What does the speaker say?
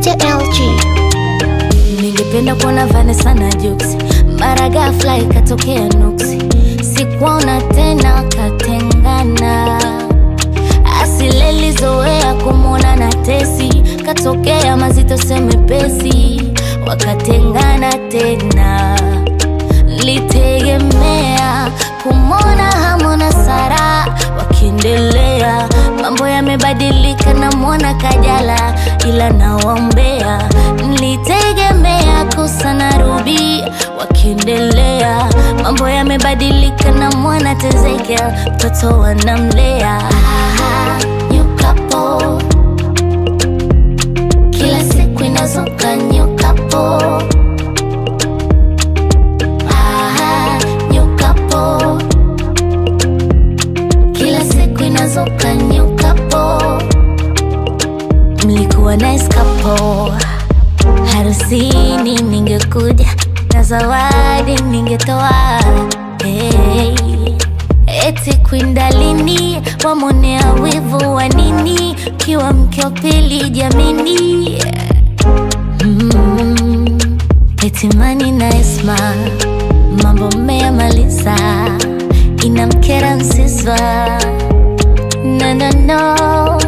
Mr. LG. Ningependa kuona Vanessa na Jux, mara ghafla ikatokea nuksi, sikuona tena, katengana. Asilelizoea kumwona na Tesi, katokea mazito semepesi, wakatengana tena. Litegemea kumwona Hamona Sara wakiendelea, mambo yamebadilika, namwona Kajala ila nawaombea. Nilitegemea Kosa na Ruby wakiendelea, mambo yamebadilika, namwona Tezekia mtoto wanamlea. Ah, new couple. Kila siku inazuka new couple. Ah, new couple. Kila siku inazuka new couple. Mlikuwa nice couple. Harusini ningekuja na zawadi ningetoa. Hey. Eti kwindalini wamonea wivu wa nini? Kiwa mke wa pili jamini. Mm. Eti Mani na Esma mambo mmeyamaliza, inamkera Nsiswa no, no, no.